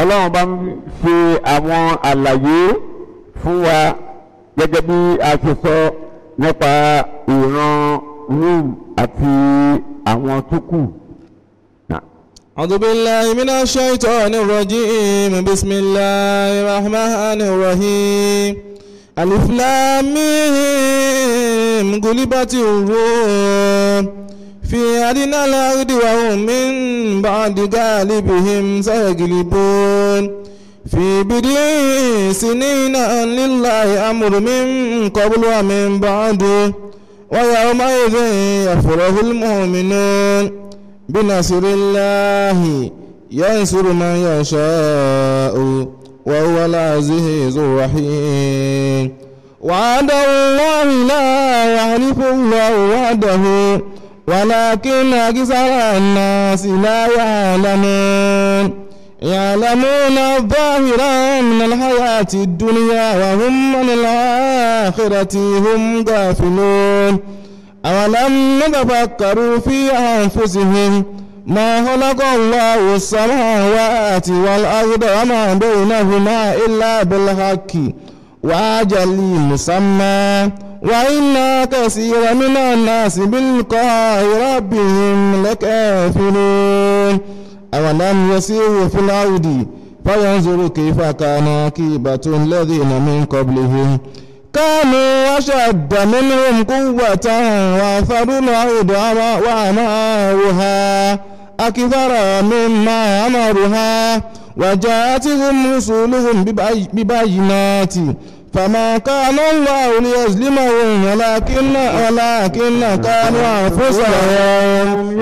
ọlọ́run bá ń ṣe àwọn àlàyé fún wa gẹ́gẹ́ bí a ṣe sọ nípa ìran Rum àti àwọn tó kù. أعوذ بالله من الشيطان الرجيم بسم الله الرحمن الرحيم ألف لام ميم غلبت الروم في أدنى الأرض وهم من بعد غالبهم سيغلبون في بدء سنين أن لله أمر من قبل ومن بعد ويومئذ يفرح المؤمنون بنصر الله ينصر من يشاء وهو العزيز الرحيم وعد الله لا يعرف الله وعده ولكن أكثر الناس لا يعلمون يعلمون الظاهر من الحياة الدنيا وهم من الآخرة هم غافلون أولم يتفكروا في أنفسهم ما خلق الله السماوات والأرض وما بينهما إلا بالحق وأجل مسمى وإن كثيرا من الناس بلقاء ربهم لكافرون أولم يسيروا في الأرض فينظروا كيف كان عاقبة الذين من قبلهم كانوا أشد منهم قوة وأثروا الأرض وأماروها أكثر مما أمرها وجاءتهم رسولهم ببينات فما كان الله ليظلمهم ولكن ولكن كانوا أنفسهم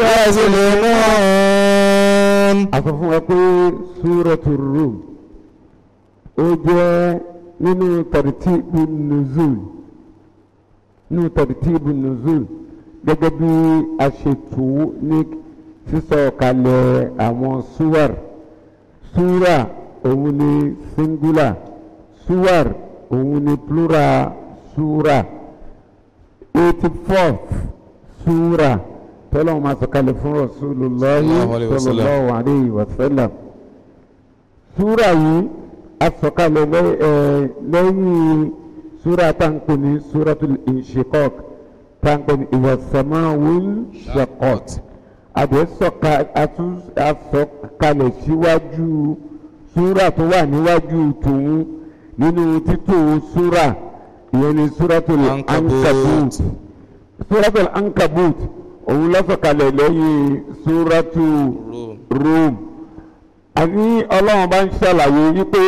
يظلمون a sọ fún wa pé súrọ̀tù Rum ó jẹ́ nínú tàrtíbù nùzúl nínú tàrtíbù nùzúl gẹ́gẹ́ bí a ṣe tù ú ní sísọ kalẹ̀ àwọn súwàr súrà òun ni singular súwàr òun ni plural súrà eighty fourth súrà tọ́lọ́wọ́n máa sọ̀kalẹ̀ fún Rasulullahi Sallallahu alaihi wasallam. sallallahu alayhi wa sallam súrà yìí asọ̀kalẹ̀ lẹ́- ẹ̀, lẹ́yìn súrà táǹkù ní súratul inshiqaq táǹkù ní ìwàsàmáwul shaqqat àdẹ́sọ̀ka atún- asọ̀kalẹ̀ síwájú súrà tó wà níwájú tòun nínú títò súrà ìyẹn ní súratul Ankabut. ankabut súratul ankabut òun lọ́sọ̀kalẹ̀ lẹ́yìn súratu Rum. Rum àní ọlọ́run bá ń ṣàlàyé wípé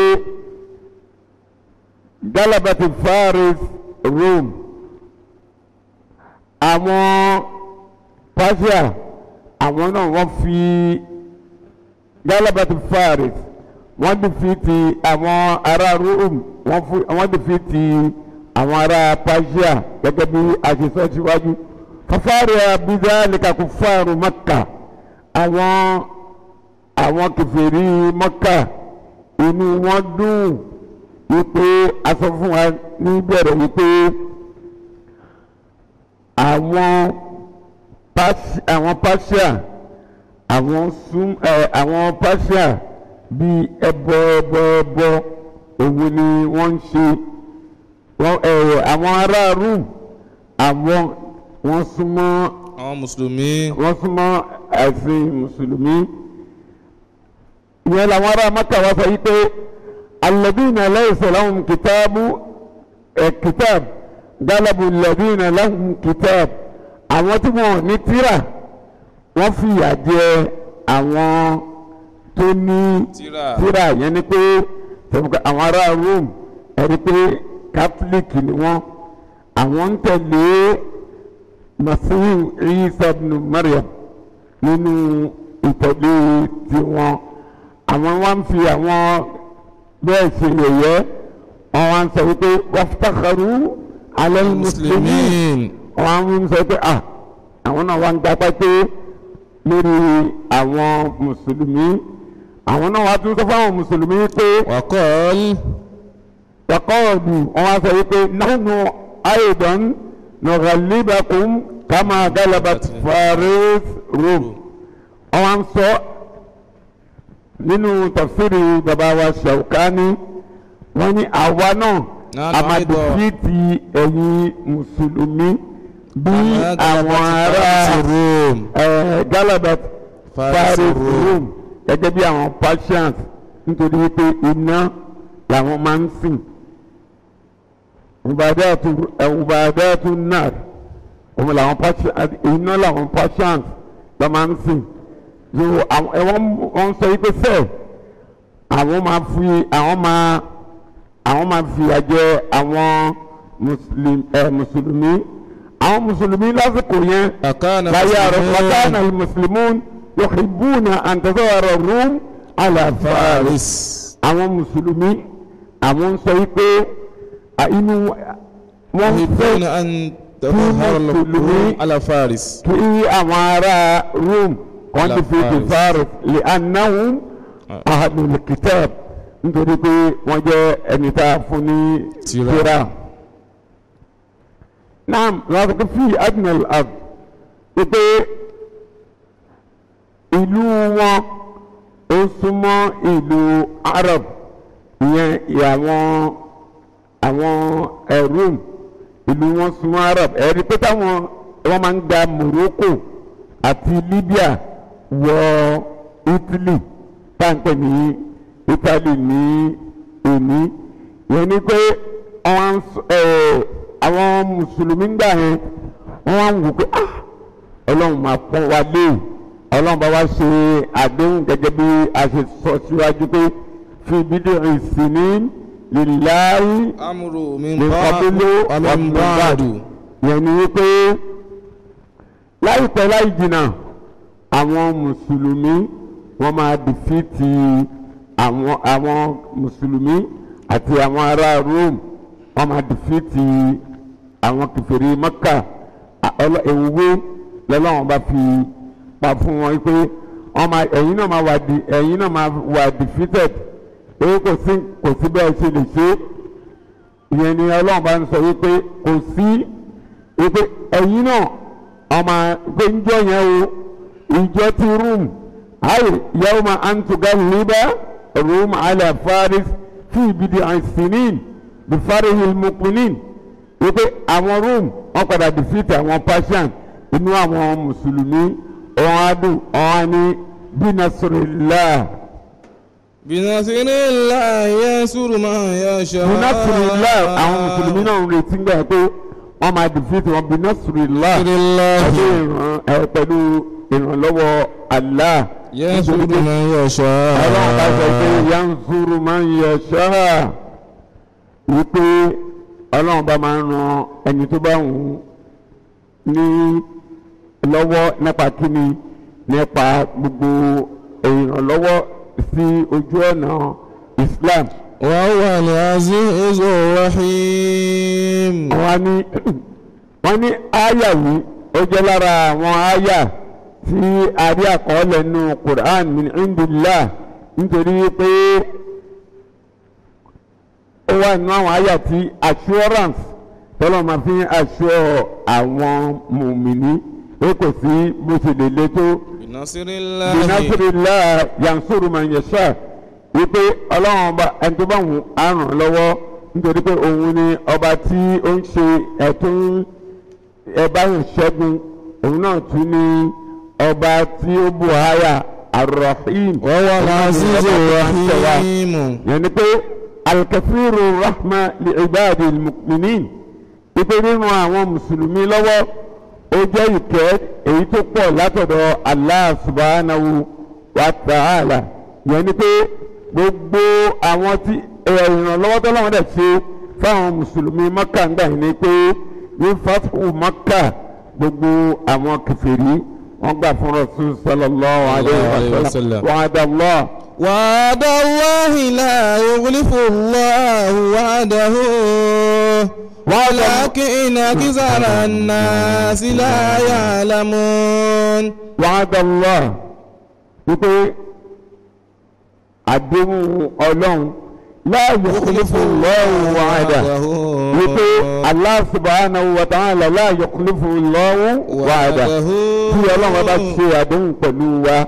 galabati faris Rome àwọn Persia àwọn náà wọ́n fi galabati faris wọ́n dìfìtì àwọn ará Rome wọ́n fún- wọ́n dìfìtì àwọn ará Persia gẹ́gẹ́ bí a ṣe sọ síwájú fafari abidalika kufaru Makka àwọn àwọn kèfèrí Mọ́kà inú wọn dùn wípé a sọ fún wa níbẹ̀rẹ̀ wípé àwọn Pers- àwọn Persia àwọn sum ẹ àwọn Persia bíi ẹbọ ẹbọ ẹbọ òun ni wọ́n ń ṣe wọ́n ẹ àwọn ará Rome àwọn wọ́n súnmọ́ àwọn mùsùlùmí wọ́n súnmọ́ ẹ̀sìn mùsùlùmí ìyẹn làwọn ará maka wá sọ wípé alladhina laysa lahum kìtàbù ẹ̀ kìtàbù galabu alladhina lahum kìtàbù àwọn tí wọn ò ní tírà wọ́n fìyà jẹ àwọn tó ní Tírà. tírà yẹn ni pé tẹ̀wọ́n àwọn ará Rome ẹni pé catholic ni wọ́n àwọn ń tẹ̀lé masihu Isa ibn Maryam nínú ìtẹ̀lé tiwọn àwọn wá ń fi àwọn bẹ́ẹ̀ ṣe yẹ̀yẹ́ wọ́n wá ń sọ wípé waftakharu ala al-muslimin muslimin wọ́n ń sọ pé ah àwọn náà wá ń gbapá pé lórí àwọn mùsùlùmí àwọn náà wá tún sọ fáwọn mùsùlùmí pé wakọ́l wàkọ́ọ̀dù wọ́n wá sọ wípé nahnu aidan nughalibakum kama galabat faris Rum wọ́n wá ń sọ nínú tafsiri bàbá wa Ṣaukani wọ́n ní àwa náà Nahnu a máa aidan. dìfìtì ẹ̀yin mùsùlùmí bí Kama àwọn galabat ará Farisi Rum. ẹ̀, Galabat Farisi Faris Rum. Rome gẹ́gẹ́ bí àwọn Persians nítorí pé iná làwọn máa ń sìn ubadatu ẹ̀, ubadatu nar òun làwọn Persians iná làwọn Persians lọ́ máa ń sìn so àwọn ẹ̀, wọ́n wọ́n sọ yìí pé sẹ́ẹ̀ àwọn máa fi àwọn máa àwọn máa fìyà jẹ àwọn muslim ẹ mùsùlùmí àwọn mùsùlùmí lásìkò yẹn أكان láyé àrò wàkàna مسلمون mùsùlùmún yuhibbuna an tazahara rum ala faris فارس àwọn mùsùlùmí àwọn ń sọ yìí pé à, inú wọn يحبون fẹ́ أن تظهر الروم على فارس kí àwọn ará rum kan Ala ti fi di Faris. faris li annahum ahlul kitab nítorí pé wọ́n jẹ́ ẹni tá a fún ní Tírà. tírà. naam lọ́sọ̀kọ́ fi adnal ard wípé ìlú wọn ó súnmọ́ ìlú arab ìyẹn àwọn àwọn ẹ̀rùm ìlú wọn súnmọ́ arab ẹ̀rí pé táwọn wọ́n máa ń gba morocco àti libya wọ italy táǹpẹ̀ ní italy ní èní ìyẹn ni pé àwọn ẹ̀, àwọn mùsùlùmí ń gbà yẹn wọ́n wá ń wò pé ah ọlọ́run máa pọ́n wa lé ọlọ́run bá wá ṣe àdéhùn gẹ́gẹ́ bí a ṣe sọ síwájú pé fi bídò ìsìní lìláyé أمر من من بعد قبل ومن ومن بعد بعد. yẹn ni wípé láìpẹ́ láì jìnnà àwọn mùsùlùmí wọ́n máa dìfìtì àwọn àwọn mùsùlùmí àti àwọn ará Rome wọ́n máa dìfìtì àwọn kèfèrí Mẹ́kà ewúwé lọ́lọ́wọ́n bá fi pa fún wọn pé wọ́n máa ẹ̀yin náà máa wà di ẹ̀yin náà máa wà defeated pé kò sí kò sí bẹ́ẹ̀ ṣe lè ṣe ìyẹn ni Ọlọ́run bá ń sọ wípé kò sí wípé ẹ̀yin náà ọmọ pé ń jọ yẹn o ìjọ ti rúùmù ayé yawma antuga liba rúùmù ala faris fi ibidi ansinin bí farihil mukminin wípé àwọn rome wọn padà defeat àwọn persian inú àwọn mùsùlùmí wọn á dùn wọn á ní bí nasrillah بنصر الله ينصر من يشاء bí nasrillah àwọn mùsùlùmí náà ń retí gbà pé wọn máa defeat wọn bí nasrillah بنصر الله pẹ̀lú ìran ẹ pẹ̀lú ìrànlọ́wọ́ Allah ينصر nítorí pé من يشاء ọlọ́run bá sọ pé yansuru man yasha wípé ọlọ́run bá máa ń ran ẹni tó bá wù ú ní lọ́wọ́ nípa kíni nípa gbogbo ìrànlọ́wọ́ sí ojú ọ̀nà Islam وهو العزيز الرحيم wọ́n ní wọ́n ní àyà yìí ó jẹ́ lára àwọn àyà tí a rí àkọọ́lẹ̀ nínú Quran min indillah nítorí pé ó wà nínú àwọn àyà tí assurance tọ́lọ́ máa fi ń assure àwọn mùmìnì pé kò sí bó ṣe lè le tó بنصر الله binasirillah yansuru man yasha wípé ọlọ́run ọba ẹni tó bá wù á ràn lọ́wọ́ nítorí pé òun ni ọba tí ó ń ṣe ẹ̀tún ẹ̀bá yẹn ṣẹ́gun òun náà tún ní ọba tí ó bù háyà arrahim وهو العزيز الرحيم yẹn ni pé alkafiru rahma li ibadi mukminin wípé nínú àwọn mùsùlùmí lọ́wọ́ ó jẹ́ ìkẹ́ èyí tó pọ̀ látọ̀dọ̀ Allah subhanahu wa ta'ala yẹn ni pé gbogbo àwọn tí ẹ̀, ìrànlọ́wọ́ tó lọ́wọ́ dẹ̀ ṣe fáwọn mùsùlùmí Mẹ́kà ń gbà yín ni pé ní fatihu Mẹ́kà gbogbo àwọn kèfèrí wọ́n gbà fún Rasul sallallahu alayhi alayhi wa wa sallam sallam. wa'ada Allah. وعد الله لا يخلف الله وعده ولكن أكثر الناس لا يعلمون wàhádà Allah wípé àdéhùn ọlọ́run láàyè kúlífù lọ́wọ́ wàhádà wípé Allah subhanahu wa ta'ala láàyè kúlífù lọ́wọ́ wàhádà tí ọlọ́run bá ṣe àdéhùn pẹ̀lú wa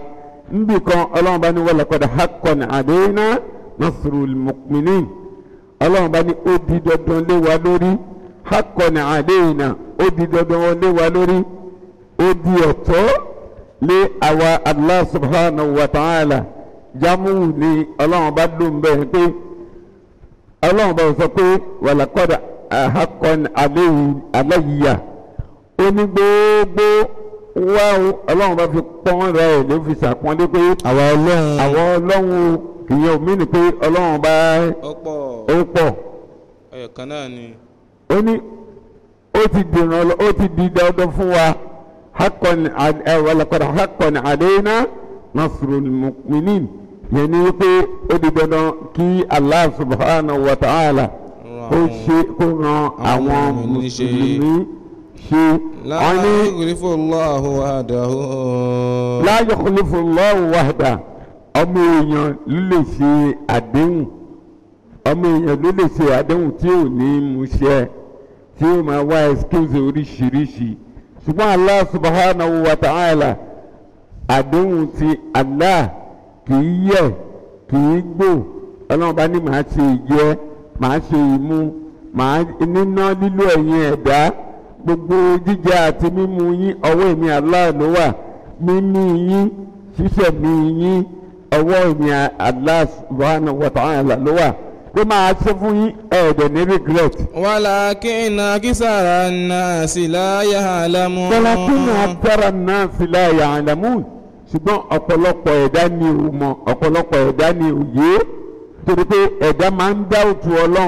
níbi kan ọlọ́run bá ní wa laqad haqqan alayna nasrul mu'minin ọlọ́run bá ní ó di dandan lé wa lórí haqqan alayna ó di dandan lé wa lórí ó di ẹ̀tọ́ lé àwa Allah subhanahu wa ta'ala jámù ní ọlọ́run bá ló ń bẹ̀rẹ̀ pé ọlọ́run bá sọ pé wa laqad haqqan alayya ó ní gbogbo wá o ọlọ́run bá fi pọ́n rẹ̀ ló fi ṣàpọ́nlé pé àwa ọlọ́run àwọn ọlọ́run kìyẹn ò mí ni pé ọlọ́run bá ọ̀pọ̀ ó pọ̀ ẹ̀yọ̀ kan náà ni. ó ní ó ti dìran lọ ó ti di dandan fún wa haqqan wa laqad haqqan alayna nasrul mu'minin yẹn ni pé ó di dandan kí Allah subhanahu wa ta'ala ó ṣe kó ran àwọn mùmínì ṣe. mùsùlùmí ṣe la wọ́n ní yukhlifu Allahu wa'dahu. la yukhlifu Allahu wahda ọmọ èèyàn ló lè ṣe àdéhùn ọmọ èèyàn ló lè ṣe àdéhùn tí ò ní mú ṣẹ tí ó máa wá excuse oríṣiríṣi ṣùgbọ́n Allah subhanahu wa ta'ala àdéhùn ti Allah kì í yẹ̀ kì í gbò ọlọ́run bá ní màá ṣe ìjẹ màá ṣe ìmu màá níná lílo ẹ̀yin ẹ̀dá gbogbo jíjẹ àti mímu yín ọwọ́ èmi Allah ló wà mímí yín ṣíṣẹ̀mí yín ọwọ́ èmi Allah subhanahu wa ta'ala ló wà pé máa ṣe fún yín ẹ̀ẹ́dẹ̀ ní regret. walakin akisara an-nasi la ya'lamun. walakin akthara an-nasi la ya'lamun ṣùgbọ́n ọ̀pọ̀lọpọ̀ ẹ̀dá ni ò mọ̀ ọ̀pọ̀lọpọ̀ ẹ̀dá ni ò yé torí pé ẹ̀dá máa ń dá òtù ọlọ́run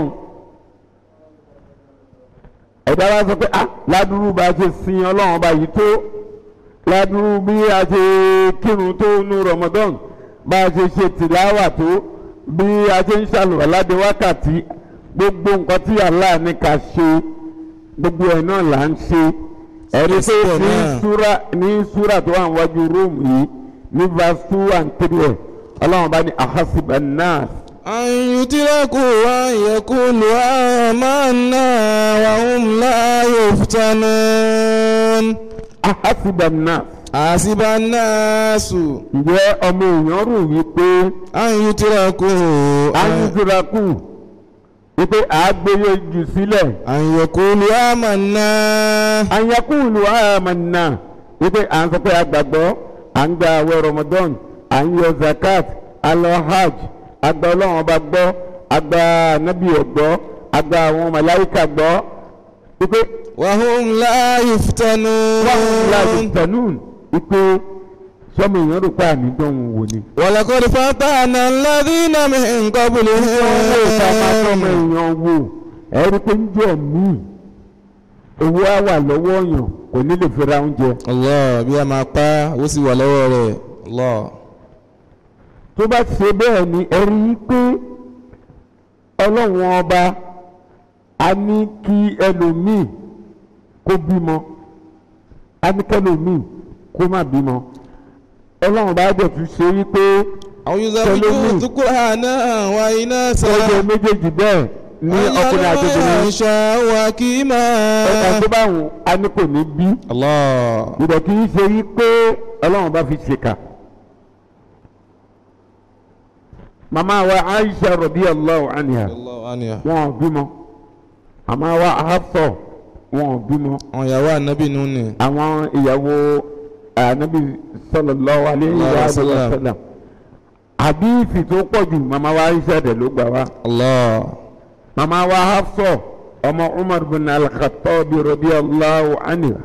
ẹ̀dá wa sọ pé ah ládùúrú bá a ṣe sin ọlọ́run bá yìí tó ládùúrú bí a ṣe kírun tó nu Ramadan bá a ṣe ṣe tìláwà tó bí a ṣe ń ṣàlùwàládé wákàtí gbogbo nǹkan tí Allah ní ká ṣe gbogbo ẹ̀ náà là ń ṣe ẹ̀rí pé Síbẹ̀ ní náà. súra ní súra tó wà níwájú róòmù yìí ní verse two and three ẹ̀ ọlọ́run bá ní ahasiba nas an yutraku an yaqulu amanna wa hum la yuftanun. ahasiba nas hasiba an-nasu ǹjẹ́ ọmọ èèyàn rò wípé an yutraku ayélujárakù wípé àágbéyé jù sílẹ̀ an yaqulu amanna. anyakulu amanna wípé à ń sọ pé àgbàgbọ́ à ń gba àwẹ̀ Ramadan à ń yọ zakat à lọ hajj àgbà ọlọ́run ọba gbọ́ àgbà anabi ọ̀gbọ́ àgbà àwọn màláìka gbọ́ wípé wa hum la yuftanun. wọ́n láti tẹ̀nún wípé sọ́mọ èèyàn rò pé àmì dánwò wò ni. ولقد فتحنا الذين من wọ́n wò ká máa sọ́mọ قبلهم èèyàn wò ẹ̀rí pé ń jọ míì owó á wà lọ́wọ́ èèyàn kò ní lè fi ra oúnjẹ. Allah bí a máa pa ó sì wà lọ́wọ́ rẹ̀ Allah tó bá ṣe bẹ́ẹ̀ ni ẹ rí i pé ọlọ́run ọba a ní kí ẹlòmíì kó bímọ a ní kẹlòmíì kó má bímọ ọlọ́run bá dẹ̀ tún ṣe wípé àwọn yóò sọ Tẹlomi. fún tukura náà wà iná sá ọjọ́ méjèèjì bẹ́ẹ̀ ní ọkùnrin àti obìnrin ṣá wà kí máa. ọkọ̀ tó bá wù a ní kò ní bí Allah ìdọ̀ kì í ṣe wípé ọlọ́run bá fi ṣèkà. màmá wa Aisha radiyallahu anha Allah aniya wọn ò bímọ màmá wa Hafsa wọn ò bímọ àwọn ìyàwó ànábì nù ni àwọn ìyàwó anabi sallallahu alayhi wa sallam. sallam àdìsí tó pọ̀ jù màmá wa Aisha dẹ̀ ló gbà wá Allah màmá wa Hafsa ọmọ Umar bin al-Khattab radiyallahu anha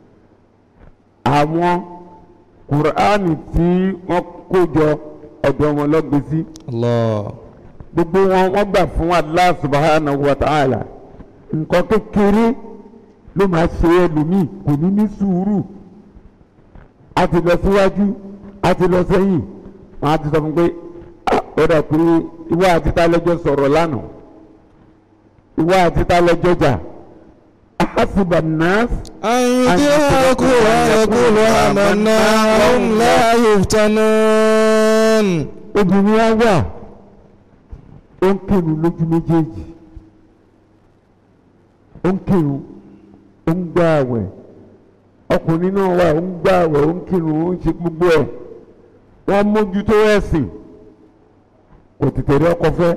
àwọn kùránì tí wọ́n kó jọ ọ̀dọ̀ wọn lọ́gbèsí Allah gbogbo wọn wọ́n gbà fún Allah subhanahu wa ta'ala nǹkan kékeré ló máa ṣe ẹlòmíì kò ní ní sùúrù a ti lọ síwájú a ti lọ sẹ́yìn wọn á ti sọ fún pé "Ah, ó dà pé ìwọ àti ta lẹ́jọ́ sọ̀rọ̀ lánàá ìwọ àti ta lẹ́jọ́ jà ahasiba nas an yutraku an yaqulu amanna wa hum la yuftanun. obìnrin á wà ó ń kírun lójú méjèèjì ó ń kírun ó ń gbá àwẹ̀ ọkùnrin náà wà ó ń gbá àwẹ̀ ó ń kírun ó ń ṣe gbogbo ẹ̀ wọ́n mójútó ẹ̀sìn kò tètè rí ọkọ fẹ́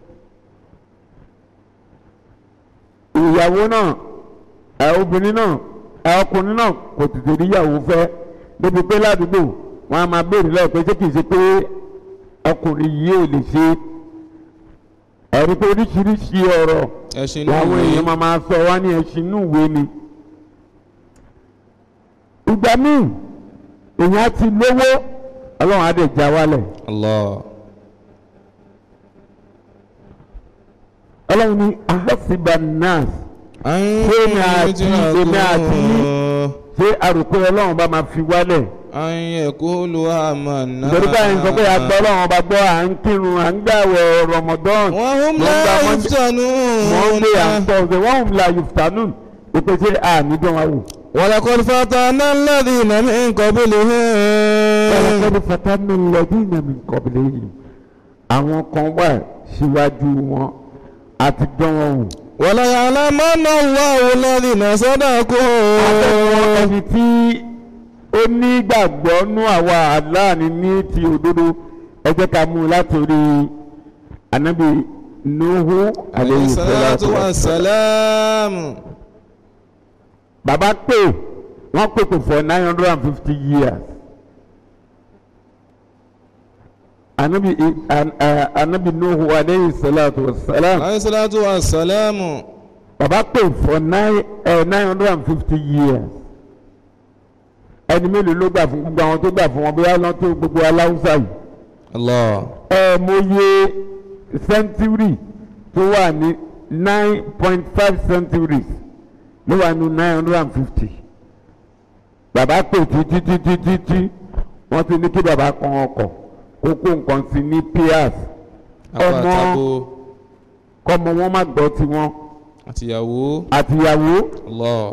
ìyàwó náà ẹ obìnrin náà ẹ ọkùnrin náà kò tètè rí ìyàwó fẹ́ débi pé ládùúgbò wọn a máa béèrè lọ́wọ́ pé ṣé kìí ṣe pé ọkùnrin yìí ò lè ṣe ẹ̀rí pé oríṣiríṣi ọ̀rọ̀ ẹ̀sìn làwọn èèyàn máa máa sọ wá ní ẹṣin inú ìwé ni. ìgbà míì èèyàn á ti lówó ọlọ́run á dẹ̀ já wálẹ̀ Allah ọlọ́run ní ahasiba nas èmi àti- èmi àti yín. ṣé àròpé ọlọ́run bá máa fi wálẹ̀ ayẹ̀kúlù àmàna. nítorí báyìí ń sọ pé àgbọ̀ ọlọ́run bá gbọ́ à ń kírun à ń gbàwẹ̀ Ramadan wọ́n hùm Mo ń gba láyé Monday- fìtànù. Monday and Thursday wọ́n hùm la yuftanun ìpèsè ànídàn wa wò. ولقد فتنا الذين من قبلهم Ọlọ́kọ́ni fatami lẹ́dínà mi kọ̀bìlẹ̀ yìí. Àwọn kan wà síwájú wọn àti dán wọn wò. وليعلمن الله الذين Àwọn صدقوا ẹni tí ó ní gbàgbọ́ nú àwa aláàní ní ti òdodo ẹ jẹ́ ká mú un látòrí anabi Nuhu عليه alayhi الصلاة salatu wa salam. والسلام Bàbá pè wọ́n pèpè for nine hundred and fifty years. Anabi an- a- anabi Nuhu alayhi salatu wa salam. عليه الصلاة والسلام Bàbá pè for nine nine hundred and fifty years. Ẹni mélòó ló gbà fún gbogbo àwọn tó gbà fún wọn bóyá lọ́n tó gbogbo aláwùsá yìí. الله Ẹ mo ye century tó wà ní nine point five centuries ló wà ní nine hundred and fifty. Bàbá pè títí títí títí wọ́n ti ní kí bàbá kan ọkọ̀ kó kó nǹkan sí ní piers. Ọmọ àpàtàkó kọ́mọ wọn má gbọ́ tiwọn àtìyàwó àtìyàwó. Allah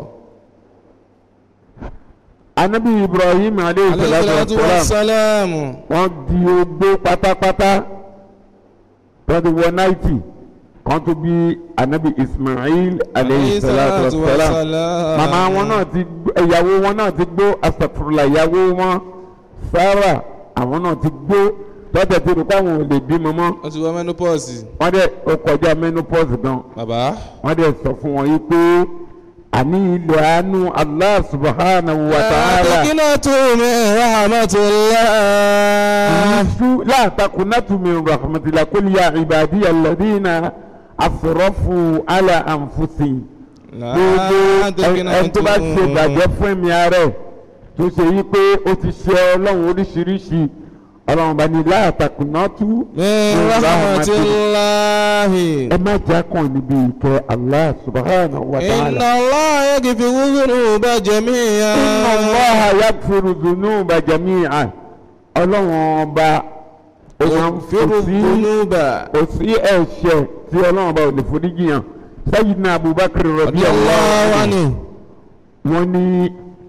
anabi ibrahim aleyhi عليه salatu الصلاة wa salam والسلام wọ́n di ogbó pátápátá wọ́n ti wọ náìtì kan tó bí anabi ismail aleyhi salatu wa salam màmá wọn náà ti gbó ìyàwó wọn náà ti gbó asàfùrùlà ìyàwó wọn sarah àwọn náà ti gbó tọ́jà tí olùkọ́ àwọn ò lè bímọ mọ́ wọ́n ti wọ menopause wọ́n dẹ̀ ó kọjá menopause gan bàbá wọ́n dẹ̀ sọ fún wọn yìí pé àní ilẹ̀ àánú allah subhanahu wa ta'ala. àtẹkínàtò mi rahmatullah Su la takunatu min rahmatillah kul ya ibadiya alladhina asrafu ala anfusihim. Gbogbo ẹni tó bá ṣe ìbàjẹ́ fún ẹ̀mí ara ẹ̀ tó ṣe yí pé ó ti ṣe ọlọ́run oríṣiríṣi ọlọ́run bá ní la takunatu min rahmatullah ẹ má jà kàn níbi ìkẹ́ Allah subhanahu wa ta'ala. inna Allah yaghfiru dhunuba jami'an Inna Allaha yaghfiru dhunuba jami'an ọlọ́run ọba ó máa ń yaghfiru fi sí dhunuba kò sí ẹ̀ṣẹ̀ tí ọlọ́run bá ò lè foríjì yàn Sayyidina Abubakar radiyallahu radiyallahu anhu anhu wọ́n ní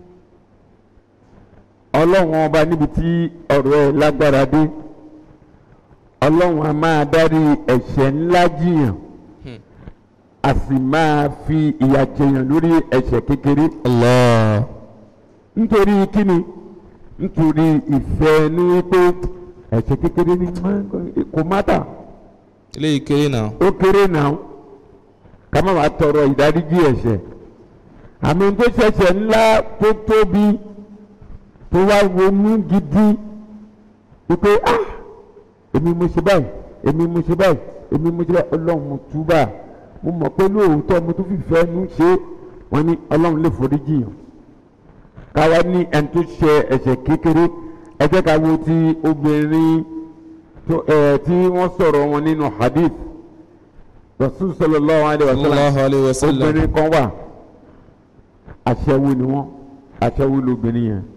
ọlọ́run ọba níbi tí ọ̀rọ̀ ẹ̀ lágbára dé ọlọ́run a máa dárí ẹ̀ṣẹ̀ ńlá jiyàn a sì máa fi ìyà jẹyàn lórí ẹ̀ṣẹ̀ kékeré Allah nítorí kíni nítorí ìfẹ́ ní wípé ẹ̀ṣẹ̀ kékeré ní kò mátà eléyìí kéré náà ó kéré náà ká má wàá tọrọ ìdáríjì ẹ̀ṣẹ̀ àmì tó ṣẹ̀ṣẹ̀ ńlá tó tóbi tó wá ronú gidi wípé ah èmi mo ṣe báyìí èmi mo ṣe báyìí èmi mo ṣe báyìí ọlọ́run mo túbà mo mọ̀ pé lóòótọ́ mo tún fìfẹ́ nu ṣe wọ́n ní ọlọ́run lè foríjì yàn káwa ní ẹni tó ṣe ẹ̀ṣẹ̀ kékeré ẹ jẹ́ ká wo ti obìnrin tó ẹ̀ tí wọ́n sọ̀rọ̀ wọn nínú hadith rasul sallallahu alayhi wa sallam sallallahu alayhi wa sallam obìnrin kan wà aṣẹ́wó ni wọ́n aṣẹ́wó lóbìnrin yẹn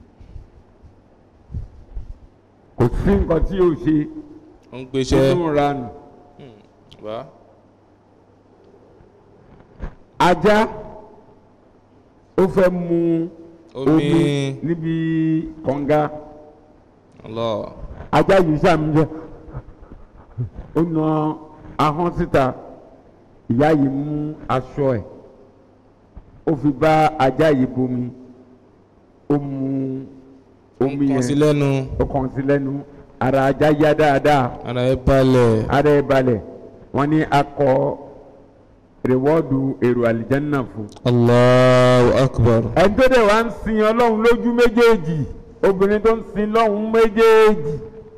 kò sí nǹkan tí yóò ṣe ó ń gbéṣẹ́ nínú ranù bá ajá ó fẹ́ mu omi omi níbi kànga Allah ajá yìí sàmújẹ ó na ahọ́n síta ìyá yìí mú aṣọ ẹ̀ ó fi bá ajá yìí bomi ó mu omi kàn sí yẹn lẹ́nu ó kàn sí lẹ́nu ara ajá yá dáadáa ara ẹ balẹ̀ ara ẹ̀ balẹ̀ wọ́n ní akọ rewọ́ọ̀dù èrò àlìjánná fún. Allahu akbar ẹni tó dẹ̀ wá ń sin ọlọ́run lójú méjèèjì obìnrin tó ń sin lọ́hùn méjèèjì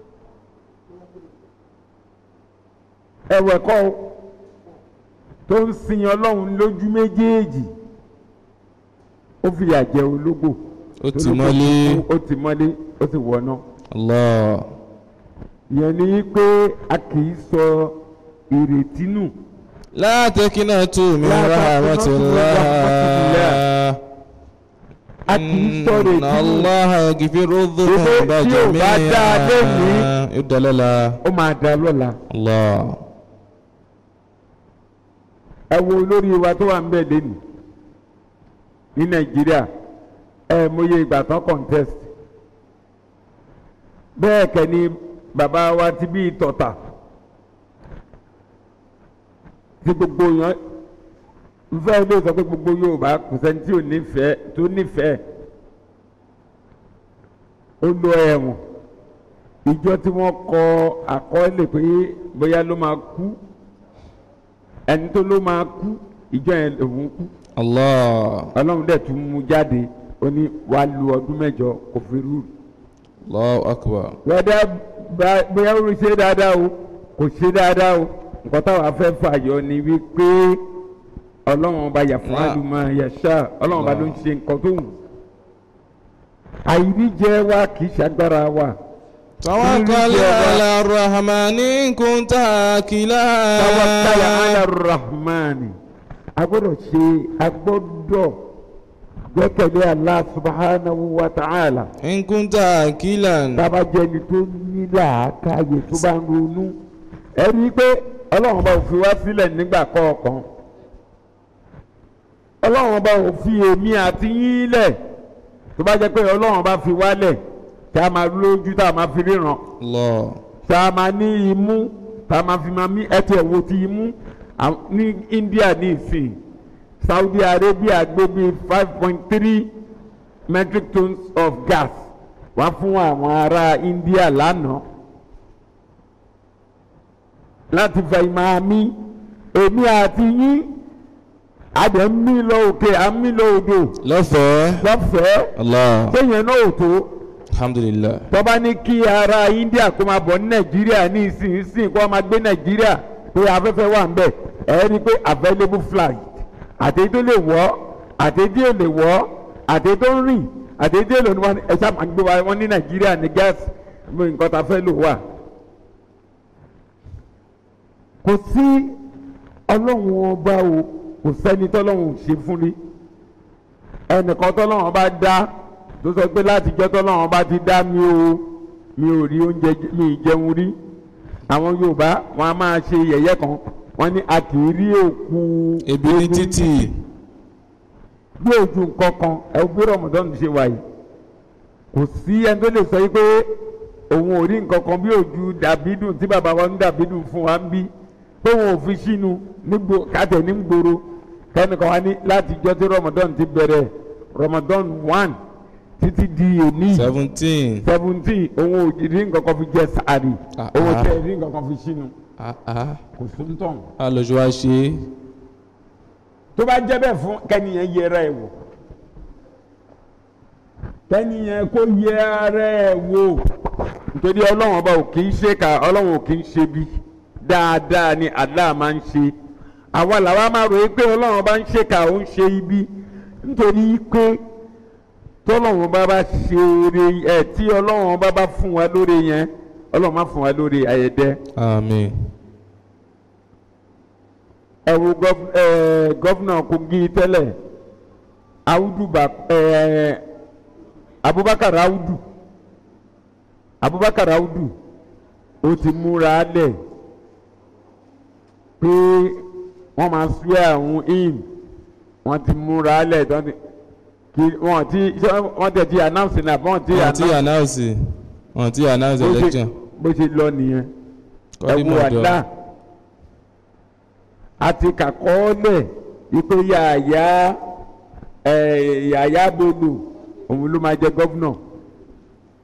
ẹ̀wẹ̀ kọ́ o, tó ń sin ọlọ́run lójú méjèèjì ó fìyà jẹ ológbò ó ti Ológbò mọ́lé ó ti mọ́lé ó ti wọ̀nà Allah ìyẹn ni pé a kì í sọ ìrètí nù la takinatu min La rahmatillah rahmatillah. a kì í sọ ìrètí Inna nù Allaha yaghfiru dhunuba tí ò bá dáa lónìí, jami'an yóò dalẹ̀ la ó máa da lọ́la. Allah ẹ wo olórí wa tó wà ń bẹ̀ lẹ́nu ní nàìjíríà ẹ mọye ìgbà tán contest bẹ́ẹ̀ kẹ́ ni bàbá wa ti bí tọ̀tà tí gbogbo yẹn nfẹ́ ló sọ pé gbogbo Yorùbá kò sẹ́ni tí ò nífẹ̀ẹ́ tó nífẹ̀ẹ́ ó lọ ẹ̀wọ̀n ìjọ tí wọ́n kọ àkọọ́lẹ̀ pé bóyá ló máa kú ẹni tó ló máa kú ìjọ yẹn òun kú Allah ọlọ́run dẹ̀ tún mú jáde ó ní wàá lu ọdún mẹ́jọ kò fi rú Allahu akbar wẹ́dẹ́ bá- bóyá ó ṣe dáadáa o kò ṣe dáadáa o nǹkan táwọn afẹ́ fàyọ ni wípé ọlọ́run ọba yàfún Náà. àlùmọ́ yàṣà ọlọ́run ọba ló ń ṣe nǹkan tó wù àìríjẹ wa kì í ṣàgbára wa tawakkal ala rahmani in kunta akila tawakkala ala rahmani a gbọ́dọ̀ ṣe a gbọ́dọ̀ gbẹ́kẹ̀lé Allah subhanahu wa ta'ala in kunta akilan tába jẹni tó ní làákàyè tó bá ń ronú ẹ rí i pé ọlọ́run bá òfin wá sílẹ̀ nígbà kọ̀ọ̀kan ọlọ́run bá òfin èmi àti yín lẹ̀ tó bá jẹ́ pé ọlọ́run bá fi wálẹ̀ tá a máa lójú tá a máa fi ríran Allah tá a máa ní imú tá a máa fi máa mí ẹtì ẹ̀wò ti imú à- ní India ní ìsìn Saudi Arabia gbé bí five point three metric tons of gas wá fún àwọn ará India lánàá láti fẹ́ máa mí èmi àti yín àdé ń mí lọ òkè à ń mí lọ odò lọ́fẹ̀ẹ́ lọ́fẹ̀ẹ́ Allah sẹ́yìn náà ò tó alhamdulillah tọ́ba ní kí ara India kó máa bọ̀ ní Nàìjíríà ní ìsinsìnyí kó máa gbé Nàìjíríà pé afẹ́fẹ́ wà ń bẹ̀ ẹ̀ rí i pé available flight àti tó lè wọ̀ àti tí ò lè wọ̀ àti tó ń rìn àti tí ò lè wọ́n ẹ̀ sábà máa gbé wa wọ́n ní Nàìjíríà ní gáàsì bí nǹkan tá a fẹ́ lò wà. kò sí ọlọ́run ọba o kò sẹ́ni tọ́lọ́run ò ṣe fún ni ẹnìkan tọ́lọ́run bá dá tó sọ pé látijọ́ tọ́lọ́run bá ti dá mi o mi ò rí oúnjẹ jẹ- mi ì jẹun rí àwọn Yorùbá wọn a máa ṣe yẹ̀yẹ́ kan wọ́n ní a kì í rí òkú ebi ní títì bí ojú nǹkan kan ẹ bí rọmọdọ́n ṣe wà yìí kò sí ẹni tó lè sọ yìí pé òun ò rí nǹkan kan bí ojú dàbídùn tí bàbá wa ń dàbídùn fún wa ń bí pé òun ò fi sínú nígbò kátẹ ní gbòòrò kẹ́nìkan wa ní láti jọ́ tí rọmọdọ́n ti bẹ̀rẹ̀ rọmọdọ́n one títí di èní seventeen seventeen òun ò rí nǹkan kan fi jẹ sàárì Ah, òun ò ah. tẹ̀ rí nǹkan kan fi sínú ah ah kò sóńtàn alójú wa ṣe tó bá jẹ́ bẹ́ẹ̀ fún kẹ́niyẹn yẹra ẹ̀ wò kẹ́niyẹn kó yẹ ara ẹ̀ wò nítorí ọlọ́run ọba ò kì í ṣe ká ọlọ́run ò kì í ṣe bí dáadáa ni Allah máa ń ṣe àwa làwa máa rò pé ọlọ́run ọba ń ṣe ká ó ń ṣe ibi nítorí pé tọ́lọ́run ọba bá ṣe oore ẹ̀ tí ọlọ́run ọba bá fún wa lóore yẹn ọlọ́run má fún wa lóore ayẹ̀dẹ́ àmín ẹ wo gọv- ẹ, gọ́fúnà Kogi tẹ́lẹ̀ Audu ba ẹ, Abubakar Audu Abubakar Audu ó ti múra lẹ̀ pé wọ́n máa swear àwọn in wọ́n ti múra lẹ̀ tán ti kí wọ́n ti ṣé wọ́n tẹ̀ ti announce náà wọ́n ti wọ́n ti announce announce wọ́n ti announce bó ṣe- election bó ṣe lọ nìyẹn ẹ kọ́dí wo mọ̀dọ́ àdá àti kàkọ́ọ́lẹ̀ wípé yàyà ẹ̀ yàyà bolo òun ló máa jẹ gọ́vnọ̀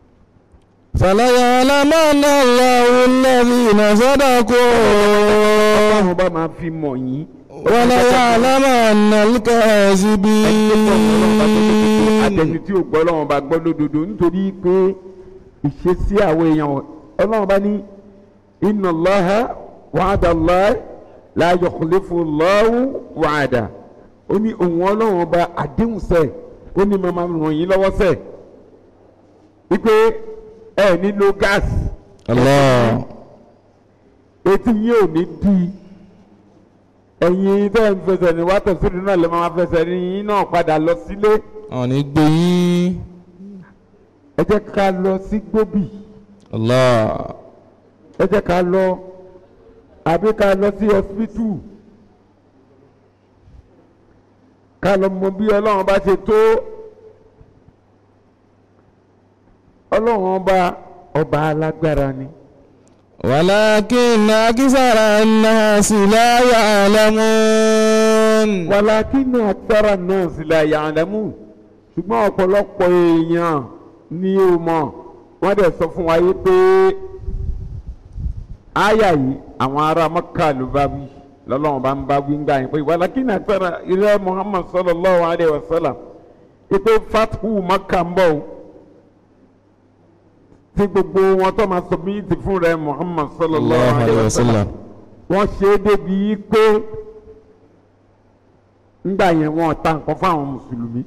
فليعلمن الله الذين صدقوا ọlọ́run bá máa fi mọ̀ yín. وليعلمن الكاذبين àtẹni tí ò gbọ́ ọlọ́run bá gbọ́ lódodo nítorí pé ìṣesí àwọn èèyàn ọlọ́run bá ní inna Allaha wa'ada Allah la yukhlifu Allahu wa'ada ó ní òun ọlọ́run ọba àdéhùn sẹ́ ó ní màmá ràn yín lọ́wọ́ sẹ́ wípé ẹ nílò gáàsì الله etí yín ò ní di ẹ̀yin tẹ́ ń fẹsẹ̀ ní wàá tẹ̀síwájú náà lè máa fẹsẹ̀ ní yín náà padà lọ sílé àwọn ní gbé yín ẹ jẹ́ ká lọ sí gbóbì Allah ẹ jẹ́ ká lọ àbí ká lọ sí hospital ká lọ mọ bí ọlọ́run bá ṣe tó ọlọ́run ọba ọba alágbára ni. ولكن أكثر الناس لا يعلمون wàlákínà àtàrà náà sì la ya'lamu ṣùgbọ́n ọ̀pọ̀lọpọ̀ èèyàn ni ó mọ̀ wọ́n dẹ̀ sọ fún wa yé pé àyà yìí àwọn ará Mẹ́kà ló bá wí lọ́lọ́run bá ń bá wí ń gbà yín pé wàlákínà àtàrà ilẹ̀ Muhammad sallallahu alayhi wa sallam pé fathu Mẹ́kà ń bọ̀ o tí gbogbo wọn tó máa sọ bí ti fún rẹ Muhammad sallallahu alayhi wa sallam wọ́n ṣe é débi pé ńgbà yẹn wọn ta nǹkan fáwọn mùsùlùmí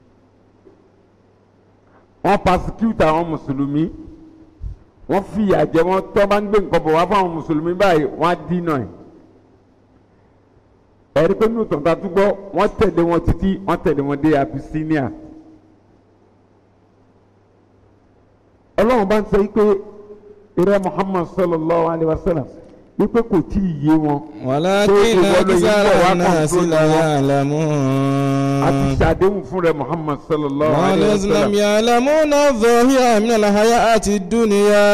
wọ́n pasecute àwọn mùsùlùmí wọ́n fìyà jẹ wọ́n tó bá ń gbé nǹkan bọ̀ wá fáwọn mùsùlùmí báyìí wọ́n á dínà ẹ̀ ẹ̀rí pé nínú tọ̀ntà túbọ̀ wọ́n tẹ̀lé wọn títí wọ́n tẹ̀lé wọn dé Abyssinia ọlọ́run bá ń sọ yí pé ìrẹ́ Muhammad sallallahu alayhi wa sallam wípé kò tí ì yé wọn ولكن أكثر الناس لا يعلمون àti ṣàdéhùn fún rẹ Muhammad sallallahu alayhi wa والذين لم sallam يعلمون الظاهر من الحياة الدنيا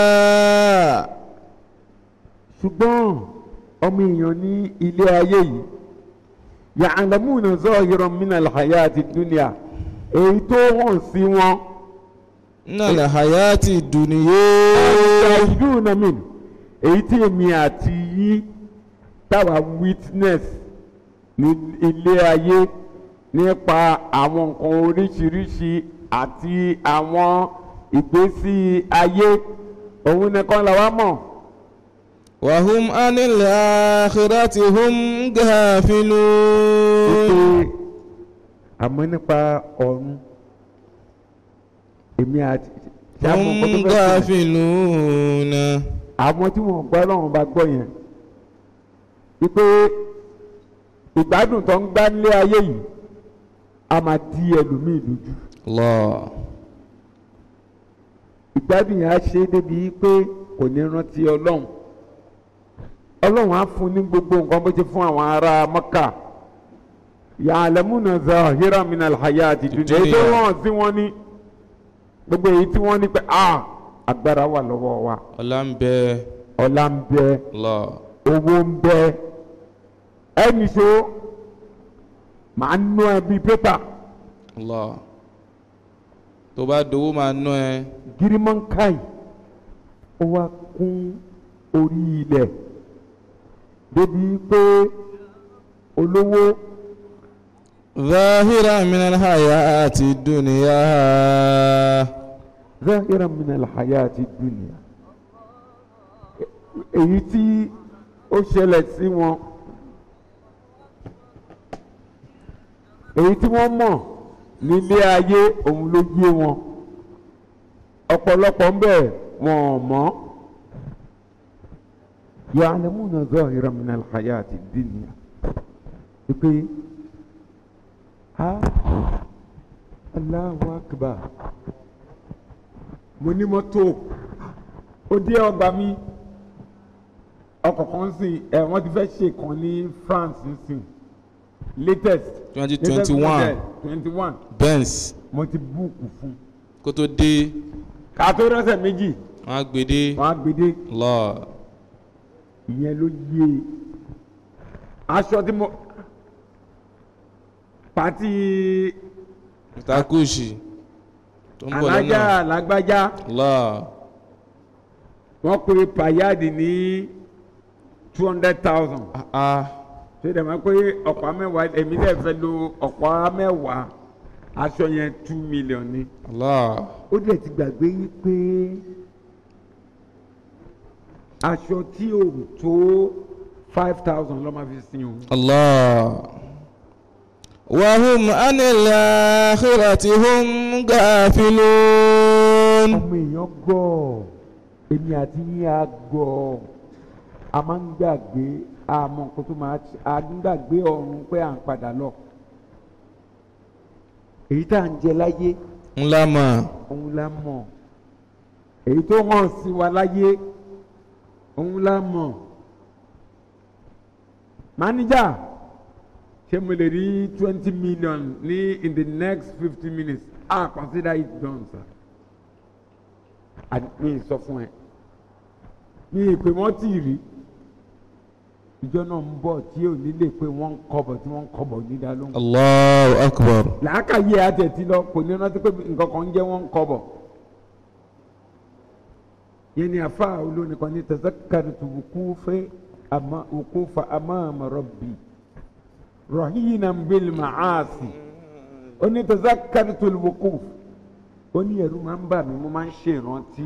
ṣùgbọ́n ọmọ èèyàn ní ilé ayé yìí ya'lamuna zahiran min al-hayati dunya èyí tó hàn sí wọn من الحياة الدنيا ṣàdúnà min èyí tí èmi àti yín táwa witness ní ilé ayé nípa àwọn nǹkan oríṣiríṣi àti àwọn ìgbésí ayé òun nìkan làwa mọ̀. وهم عن الآخرة هم غافلون pé àmọ́ nípa ọ̀run èmi àti tí a mọ̀ هم nǹkan tó fẹ́ sílẹ̀ غافلون àwọn tí wọ́n gbọ́ lọ́wọ́n bá gbọ́ yẹn wípé ìgbádùn tó ń gbá nílé ayé yìí a máa di ẹlòmíì lójú الله ìgbádùn yẹn á ṣe é débi pé kò ní rántí ọlọ́run ọlọ́run á fún ní gbogbo nǹkan bó ti fún àwọn ará Mọ́kà ya'lamuna zahiran minal hayati dunya èyí tó wọ́n sí wọn ní gbogbo èyí tí wọ́n ní pé a agbára wà lọ́wọ́ wa ọlá ń bẹ ọlá ń bẹ Allah owó ń bẹ ẹnì so màá nú ẹ bíi pépà Allah tó bá dowó máa ná ẹ girimankai ó wá kún orí ilẹ̀ débi pé olówó ظاهرا من الحياة الدنيا zahiran min alhayati dunya èyí tí ó ṣẹlẹ̀ sí wọn èyí tí wọ́n mọ̀ nílé ayé òun ló yé wọn ọ̀pọ̀lọpọ̀ ń bẹ wọn ò mọ̀ ya'lamuna zahiran min alhayati dunya pé ha Allahu akbar mo ní mọ́tò ó dé ọgbà mi ọkọ̀ kan sì ẹ̀ wọ́n ti fẹ́ ṣe kan ní France nísìn latest twenty twenty one twenty one Benz mo ti búùkù fún kó tó dé ká tó rọ́ṣẹ̀ méjì wọn á gbé dé wọ́n á gbé dé Allah ìyẹn ló yé e aṣọ tí mo pàtí takushi tó ń bọ̀ alájà lọ́nà lágbájá Allah wọ́n pe payáàdì ní two hundred thousand ah ṣé dẹ̀ mọ́ pé ọ̀pá mẹ́wàá èmi dẹ̀ fẹ́ lo ọ̀pá mẹ́wàá aṣọ yẹn two million ni. Allah ó dẹ̀ ti gbàgbé yí pé aṣọ tí ò tó five thousand ló máa fi sin òun. Allah wahum anil akhirati hum gafilun ọmọ èèyàn gọ̀ èmi àti yín á gọ̀ a máa ń gbàgbé àmọ́ nǹkan tó máa ṣe à ń gbàgbé ọ̀run pé à ń padà lọ. èyí tá à ń jẹ láyé ńlá mà òun la mọ̀ èyí tó hàn sí wa láyé òun la mọ̀ máníjà ṣé mo lè rí twenty million ní in the next fifty minutes ah consider it done sir àti mi sọ fún ẹ mi ìpè wọ́n tì rí ìjọ náà ń bọ̀ tí ò ní lè pé wọ́n ń kọ́bọ̀ tí wọ́n ń kọ́bọ̀ nídàá lóhùn Allahu akbar làákàyè àtẹ̀tí lọ kò ní rántí pé nǹkan kan ń jẹ́ wọ́n ń kọ́bọ̀ yẹn ni afa olórin kan ní tazakkartu wukufa ama wukufa amama rabbi rahinan bil ma'asi ó ní tazakkartu wukuf ó ní ẹ̀rù máa ń bà mí mo máa ń ṣe ìrántí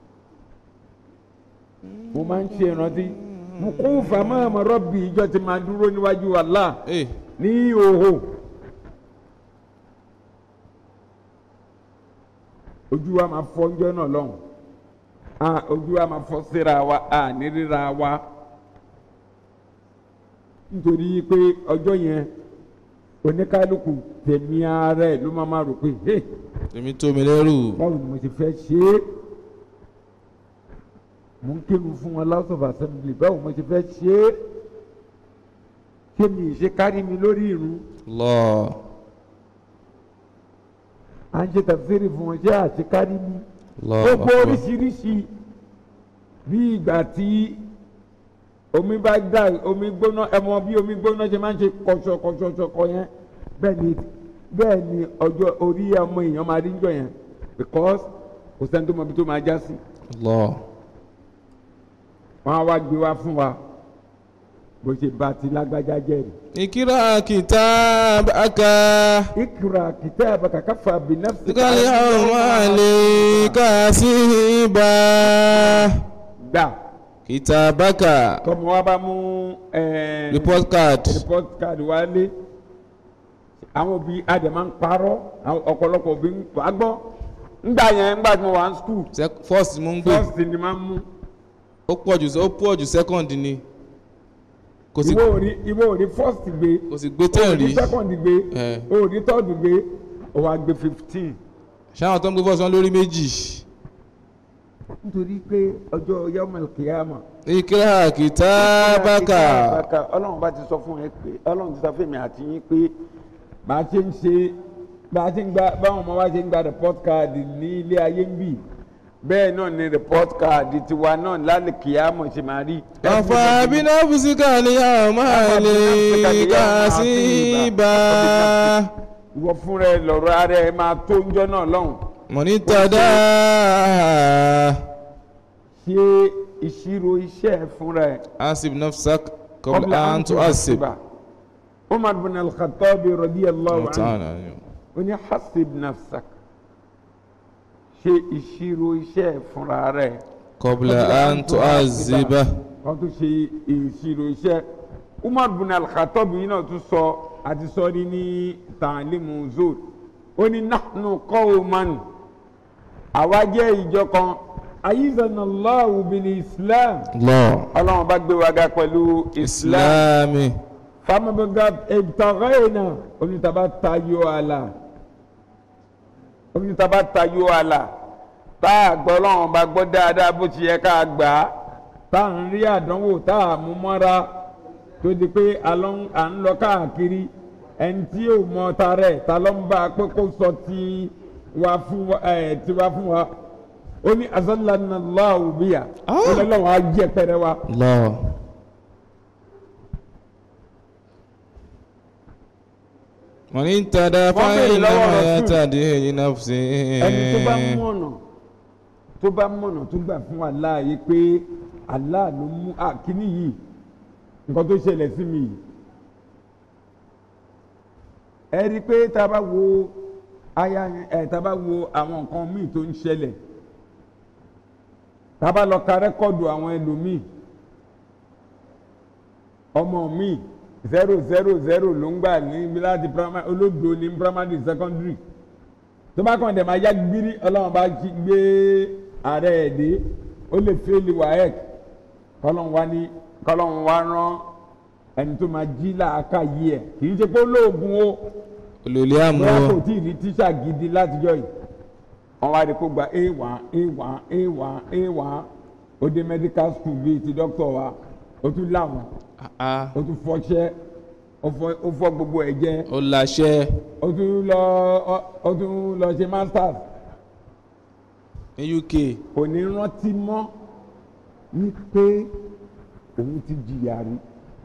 mo máa ń ṣe ìrántí wukufa amama rabbi ìjọ ti máa dúró níwájú Allah eh ní ìhòòhò ojú wa máa fọ́ ọjọ́ náà lọ́hùn a ojú wa máa fọ́ síra wa a ní ríra wa nítorí pé ọjọ́ yẹn oníkálukú tẹ̀mí ara ẹ̀ ló máa máa rò pé hey èmi tó mi lẹ́rù báwo ni mo ti fẹ́ ṣe é mo ń kírun fún wọn house of assembly báwo mo ti fẹ́ ṣe é ṣé mi ì ṣe kárí mi lórí irun Allah à ń ṣe tafsiri fún wọn ṣé àṣẹ kárí mi Allah gbogbo akbar oríṣiríṣi bí ìgbà tí omi bá dà omi gbóná ẹmọ bí omi gbóná ṣe máa ń ṣe kọṣọkọṣọkọ yẹn bẹ́ẹ̀ ni bẹ́ẹ̀ ni ọjọ́ orí ọmọ èèyàn máa rí ń jọ yẹn because kò sẹ́ni tó mọ ibi tó máa já sí Allah wọ́n á wá gbé wá fún wa bó ṣe bá ti lágbájá jẹ́ rí. ikra kitabaka ikra kitabaka kafa bi nafsika kal yawma alayka hasiba gbà kitabaka tọmọ wa bá mú ẹẹ report card report card wálé àwọn òbí adẹ máa ń parọ́ àwọn ọ̀pọ̀lọpọ̀ òbí ń wá gbọ́ ńgbà yẹn ńgbà tí mo wà ní school Sec- first mo ń gbé first ni máa ń mú ó pọ̀ jù ó pọ̀ jù second ni kò sí ìwọ ò rí ìwọ ò rí first gbé kò sí gbé o ten ò rí rí second gbé Eh. o ò rí third gbé o wá gbé fifteen. ṣáwọn tó ń gbé fọ́sán lórí méjì nítorí pé ọjọ́ yọmọl kìyàmà. ikra kitabaka ọlọ́run bá ti sọ fún ẹ pé ọlọ́run ti sọ fún mi àti yín pé bá a ṣe ń ṣe bá a ṣe ń gba báwọn ọmọ wa ṣe ń gba report card ní ilé ayé ń bì bẹ́ẹ̀ náà ni report card tiwa náà lálẹ́ kìyàmọ̀ ṣe máa rí. afa binafsika al yawma alayka hasiba ìwọ fúnra ẹ lọ́rọ̀ ara ẹ máa tó ń jọ́ náà lọ́hùn. mọ̀nítàdá ṣe ìṣirò iṣẹ́ ẹ fúnra ẹ. asib nafsak qabla an tu'assib Umar bin al-Khattab radiyallahu anhu ta'ala ó ní hasib nafsak ṣe ìṣirò iṣẹ́ ẹ fúnra rẹ. qabla an tu'azziba kan tó ṣe ìṣirò iṣẹ́ Umar bin al-Khattab yìí náà tún sọ àti sọ ní ní tàlímù zoro ó ní nahnu qawman àwa jẹ́ ìjọ kan ayizanallahu bil islam Allah ọlọ́run bá gbé wa ga pẹ̀lú islam islami famabaga ibtaghayna onítàbá tayọ àlà onítàbá tayọ àlà tá a gbọ́ ọlọ́run bá gbọ́ dáadáa bó ti yẹ ká gbà á tá à ń rí àdánwò tá a mú mọ́ra tó di pé à lọ- à ń lọ káàkiri ẹni tí ò mọ ta rẹ̀ ta ló ń bá a pé kó sọ ti wa fún wa ẹ̀ ti wa fún wa ó ní azallanallahu biya ó lọ́wọ́ á jẹ́ pẹrẹ wa. Allah mọ̀nítàdá Wọ́n béèrè fáyín lọ́wọ́ náà Rasul. yàtàdé li nafsi ẹni tó bá mú ọ̀nà tó bá mọ̀nà tó gbà fún Allah yìí pé Allah ló mú àkíní yìí nǹkan tó ṣẹlẹ̀ sí mi yìí ẹ rí i pé tá a bá wo aya ẹ tá a bá wo àwọn nǹkan míì tó ń ṣẹlẹ̀ tá a bá lọ ka rẹ́kọ̀dù àwọn ẹlòmíì ọmọ mi zero zero zero ló ń gbà ní láti primary olódo ní primary secondary tó bá kàn dẹ̀ máa yá gbírí ọlọ́run bá gbé ààrẹ ẹ̀ dé ó lè fẹ́ẹ́lì waec kọ́lọ́n wá ní kọ́lọ́n wá rán ẹni tó máa jí làákà yí ẹ̀ kì í ṣe pé olóògùn o olùlé àmú bóyá o kò tí ì rí tíṣà gidi látijọ́ yìí wọ́n wá rí kó gba a one a one a one a one ó dé medical school bíi ti doctor wa ó tún láwọn Ah, ó tún fọṣẹ́ ó fọ- ó fọ gbogbo ẹ̀ jẹ́ ó láṣẹ ó tún lọ ó- ó tún lọ ṣe masters ní UK kò ní rántí mọ́ ní pé òun ti jìyà rí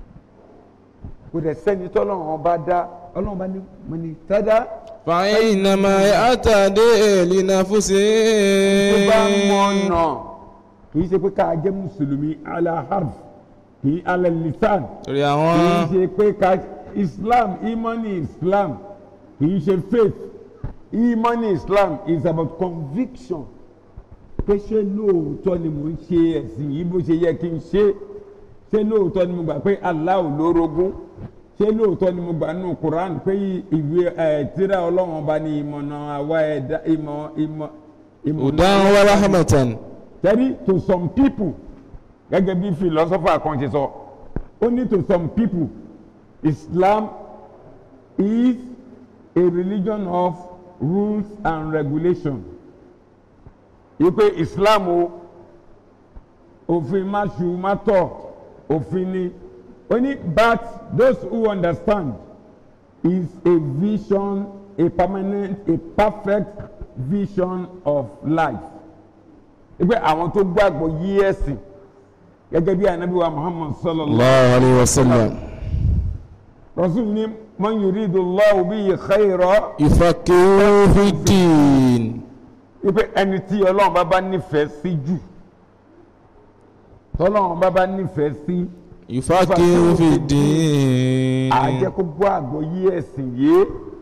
kò dẹ̀ sẹ́ni tọ́lọ́run ọba dá ọlọ́run bá ní mọ̀nì tádá fàáyínàmà àtàdé lìnàfúsí tó bá mọ̀ ọ̀nà kì í ṣe pé ká jẹ́ mùsùlùmí alaharf kì í alẹ́ lisan torí kì í àwọn ṣe pé ká islam imani islam kì í ṣe faith imani islam is about conviction pé ṣé lóòótọ́ ni mò ń ṣe ẹ̀sìn yìí bó ṣe yẹ kí n ṣe ṣé lóòótọ́ ni mo gbà pé Allah ò lórogún ṣé lóòótọ́ ni mo gbà nínú Quran pé ìwé ẹ̀ tírà ọlọ́run ọba ni ìmọ̀nà àwa ẹ̀dá ìmọ̀ ìmọ̀ ìmọ̀ hudan wa rahmatan tẹ́rí to some people gẹ́gẹ́ bí philosopher kan ṣe sọ ó ní to some people Islam is a religion of rules and regulation yìí pé Islam o òfin má ṣu má tọ̀ òfin ni ó ní but those who understand is a vision a permanent a perfect vision of life wípé àwọn tó gbàgbọ́ yí ẹ̀sìn gẹ́gẹ́ bí anabi wa muhammad sallallahu allah alayhi wa sallam rasul ni man yuridu allahu bihi khayra yufaqihu fi din wípé ẹni tí ọlọ́run bá bá nífẹ̀ẹ́ sí jù tọ́lọ́run bá bá nífẹ̀ẹ́ sí yufaqihu fi din àjẹ́ kó gbọ́ àgbọ̀ yí ẹ̀sìn yé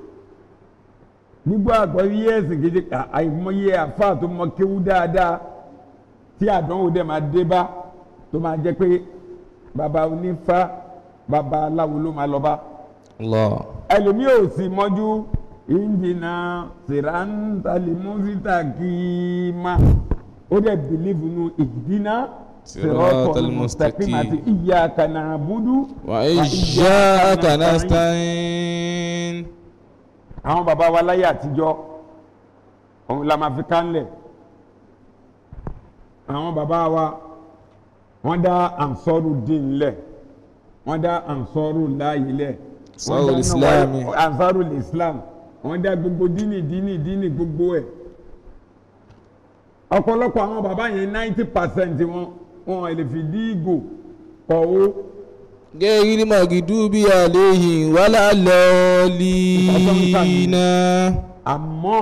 nígbà àgbọ̀ yí ẹ̀sìn kejì àìmọye àfáà tó mọ kéwú dáadáa tí àdánwò dẹ̀ máa dé bá tó máa jẹ́ pé bàbá onífá bàbá aláwo ló máa lọ bá allah ẹlòmíì ò sì mọ́jú ìjìnà sìrántàlímùsítà kìíma ó dẹ̀ bìlíìfù nu ìdínà siratal mustaqim àti iyyaka na'budu wa iyyaka nasta'in àwọn bàbá wa láyé àtijọ́ òun la máa fi kánlẹ̀ àwọn bàbá wa wọ́n dá ansọ́rù dín lẹ̀ wọ́n dá ansọ́rù láàyè lẹ̀ wọ́n dá Ansarul Islami. ansọ́rù islam wọ́n dá gbogbo dínì dínì dínì gbogbo ẹ̀ ọ̀pọ̀lọpọ̀ àwọn bàbá yẹn ninety percent wọn wọn lè fi dí ìgò kọ̀wó gẹ́gẹ́ magidubi alayhi wala lọ́ọ̀lìnà àmọ́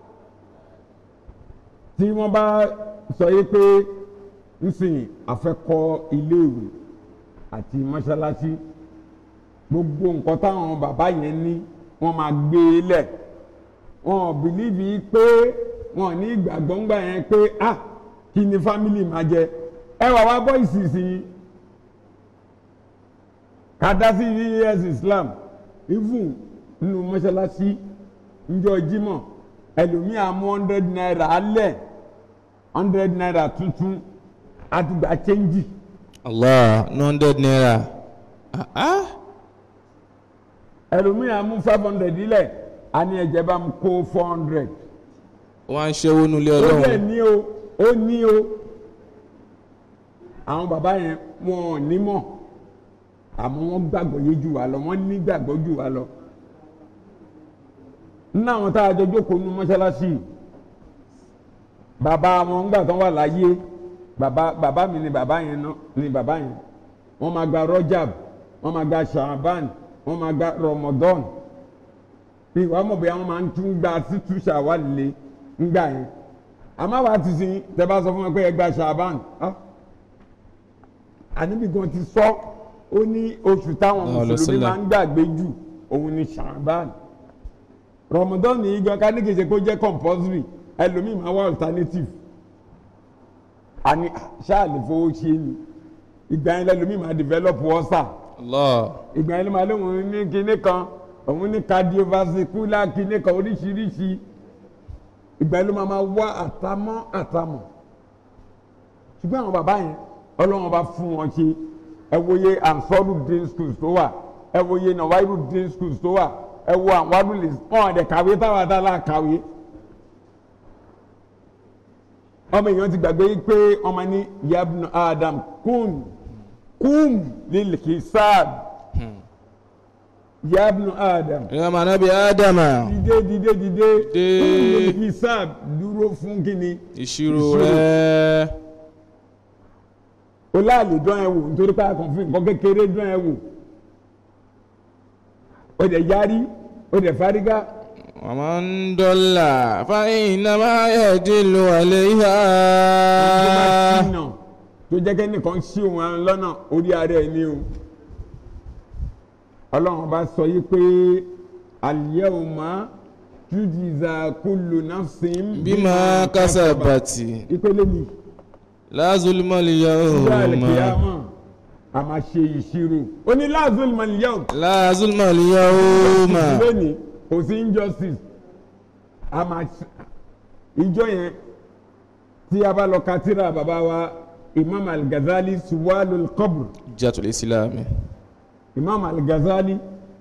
tí wọ́n bá sọ yí pé nsìn àfẹ́kọ́ iléèwé àti mọ́ṣáláṣí gbogbo nǹkan táwọn bàbá yẹn ní wọ́n máa gbé e lẹ̀ wọn ò bìlíìfì pé wọn ò ní ìgbàgbọ́ ńgbà yẹn pé ah kí ni fámìlì máa jẹ ẹ wà wá bọ́ ìsinsìnyí kàdásí us islam even nínú mọ́ṣáláṣí njọ́ jímọ̀ ẹlòmíì àmú hundred naira alẹ̀ hundred naira tuntun àti gba chẹ́ńjì allah no hundred naira ah ah ẹlòmíì àmú five hundred ilẹ̀ àní ẹ̀jẹ̀ bá mu kó four hundred wọ́n á ń ṣẹ́wó nulẹ̀ ó dẹ̀ ọlọ́run ní o ó ní o àwọn bàbá yẹn wọn ò ní mọ̀ àmọ́ wọ́n gbàgbọ́ yé jù wá lọ wọ́n ní gbàgbọ́ jù wá lọ nínú àwọn tá a jọ jókòó nu mọ́ṣáláṣí yìí, bàbá wọn ńgbà tán wà láyé bàbá bàbá mi ni bàbá yẹn náà ni bàbá yẹn wọ́n máa gba rọ́jàb wọ́n máa gba ṣàbán wọ́n máa gba rọmọdọ́n bí wàá mọ̀ bóyá wọ́n máa ń tún gba títú ṣàwálé ńgbà yẹn àmọ́ àwa ti sin tẹ́ bá sọ fún wọn pé ẹ gba ṣàbán ah, àníbi gan ti sọ ó ní oṣù táwọn Allahu mùsùlùmí sallam. máa ń gbàgbé jù òun ni ṣàbán rọmọdọ́ọ̀nù yìí gan ká ní kì í ṣe kó jẹ́ compulsory ẹlòmíì máa wá alternative àní ṣáà lè fowó ṣe ni ìgbà yẹn lẹ́lòmíì máa develop wọ́sà Allah. ìgbà yẹn ló máa lóun ní kinní kan òun ní cardiovascular kinní kan oríṣiríṣi ìgbà yẹn ló máa máa wá àtàmọ́ àtàmọ́ ṣùgbọ́n àwọn bàbá yẹn ọlọ́run bá fún wọn ṣe ẹ wòye ansọ́rù dín schools tó wà ẹ wòye nàwáìrù dín schools tó wà ẹ wo àwọn adúlé wọn àdẹ kàwé táwọn adálà kàwé ọmọ èèyàn ti gbàgbé pé ọmọ ní yabnu adam kun kum lil hisab yabnu adam ìyá màá nábì ádámà dìde dìde dìde Dìde. kum lil hisab dúró fún kíni ìṣirò Ìṣirò. rẹ̀ o láàlè dán ẹ wò nítorí pé àkàn fún nǹkan kékeré dán ẹ wò o dẹ̀ yarí o dẹ̀ fárígá ومن ضل فإنما يدل عليها tó bá ṣìnà tó jẹ́ kẹ́ nìkan ṣí òun lọ́nà orí ara ẹ̀ ní o ọlọ́run bá sọ yí pé al-yawma tujza kullu nafsin بما كسبت ìpele ni لا ظلم ìjọ اليوم àlùkìyàmọ̀ a máa ṣe ìṣirò ó ní la zulma al-yawm لا ظلم اليوم lónìí kò sí injustice a máa ṣe ìjọ yẹn tí a bá lọ ka tírà bàbá wa imam al-Ghazali suwalul qabr جاءت الإسلام imam al-Ghazali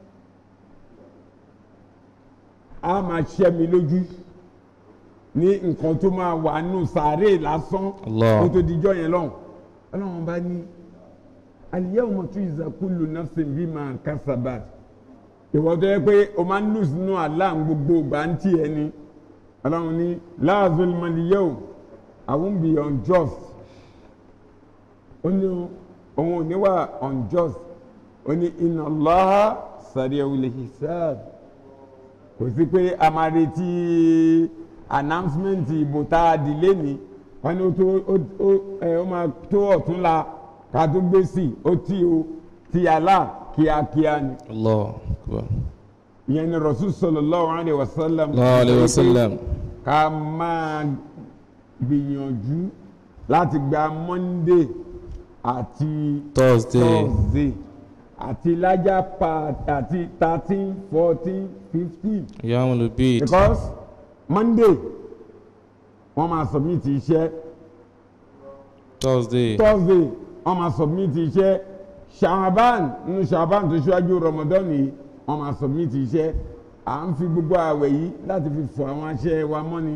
a máa ṣẹ́ mi lójú ní nǹkan tó máa wà nù sàárè lásán Allah. kó tó dijọ́ yẹn lọ́hùn ọlọ́run bá ní al-yawma tujza kullu nafsin bima kasabat ìwọ tó yẹ pé o máa ń lù sínú àlá gbogbo ìgbà ń tì ẹ ni ọlọ́run ní la zulma al-yawm I won't be unjust ó ní òun ò ní wà unjust ó ní inna Allaha sari'ul hisab kò sí pé a máa retí announcement ìbò tá a dì lẹ́ni wọ́n ní ó tó ó- ó ẹ, ó máa tó ọ̀túnla ká tó gbé sí ó tí o ti àlá kíákíá ni الله أكبر ìyẹn ni rasul sallallahu alayhi wa sallam الله عليه وسلم ká máa gbìyànjú láti gba monday àti Thursday thursday àti lájà pa àti thirteen fourteen fifteen يوم البيت because monday wọ́n máa submit iṣẹ́ Thursday thursday wọ́n máa submit iṣẹ́ shaban nínú shaban tó ṣíwájú ramadan yìí wọ́n máa submit iṣẹ́ à ń fi gbogbo àwẹ̀ yìí láti fi fọ àwọn aṣẹ wa mọ́ni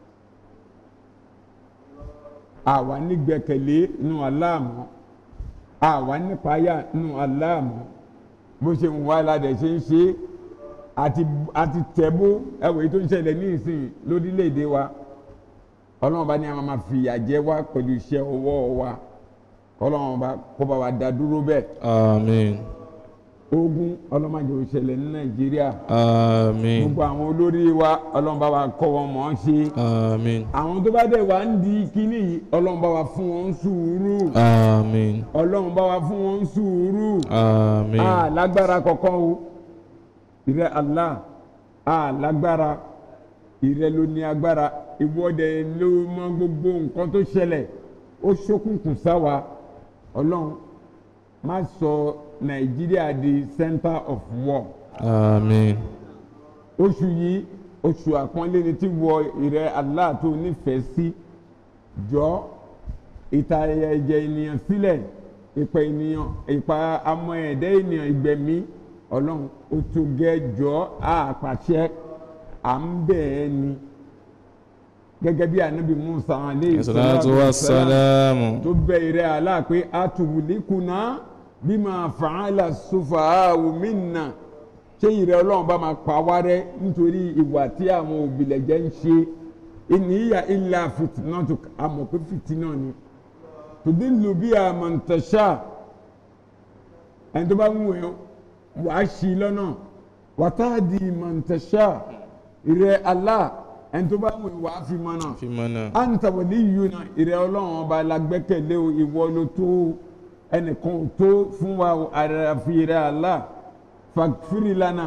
àwa nígbẹ́kẹ̀lé nínú aláàmọ́ àwa nípayà nínú aláàmọ́ bó ṣe ń wá ládẹ̀ ṣe ń ṣe àti àti tẹ̀bó ẹ̀wẹ̀ tó ń ṣẹlẹ̀ ní ìsìn lórílẹ̀‐èdè wa ọlọ́run bá ní a máa fìyà jẹ wá pẹ̀lú iṣẹ́ ọwọ́ wa ọlọ́run bá kó bá wa dá dúró bẹ́ẹ̀ Àmín ogun ọlọ́mọdé ò ṣẹlẹ̀ ní nàìjíríà Àmín gbogbo àwọn olórí wa ọlọ́run bá wa kọ́ wọn mọ̀ ọ́n ṣe Àmín àwọn tó bá dẹ̀ wá ń di kínní yìí ọlọ́run bá wa fún wọn sùúrù Àmín ọlọ́run bá wa fún wọn sùúrù Àmín a lágbára kankan o ìrẹ Allah a lágbára ìrẹ ló ní agbára ìwọ́de ló mọ gbogbo nǹkan tó ṣẹlẹ̀ ó ṣókùnkùn sáwa ọlọ́run má sọ nàìjíríà di center of war Àmín oṣù yìí oṣù àpọ́nlé ni tí wọ ìrẹ Allah tó nífẹ̀ẹ́ sí jọ ìta ẹ̀jẹ̀ ènìyàn sílẹ̀ ìpa ènìyàn ìpa amọ̀ ẹ̀dẹ́ ènìyàn ìgbẹ̀mí ọlọ́run ó tó gẹ́ jọ àpàṣẹ à ń bẹ̀ ẹ́ ni gẹ́gẹ́ bí anabi musa aleyhi Salatu wassalamu tó bẹ ìrẹ Allah pé atubulikuna bima fa'ala sufaha'u minna ṣé ìrẹ ọlọ́run bá máa pa wá rẹ́ nítorí ìwà tí àwọn òbílẹ̀jẹ́ ń ṣe ìníyà illa fitnatu àmọ̀ pé fìtínà ni tudillu biha man tasha ẹni tó bá ń wẹ̀ wàá ṣì lọ́nà wa tahdi man tasha ìrẹ Allah ẹni tó bá wù wá fi mọ́nà fi mọ́nà. anta waliyuna ìrẹ́ ọlọ́run ọba la gbẹ́kẹ̀lé o ìwọ ló tó ẹnìkan ò tó fún wa o àràfi ìrẹ́ Allah fagfiri lana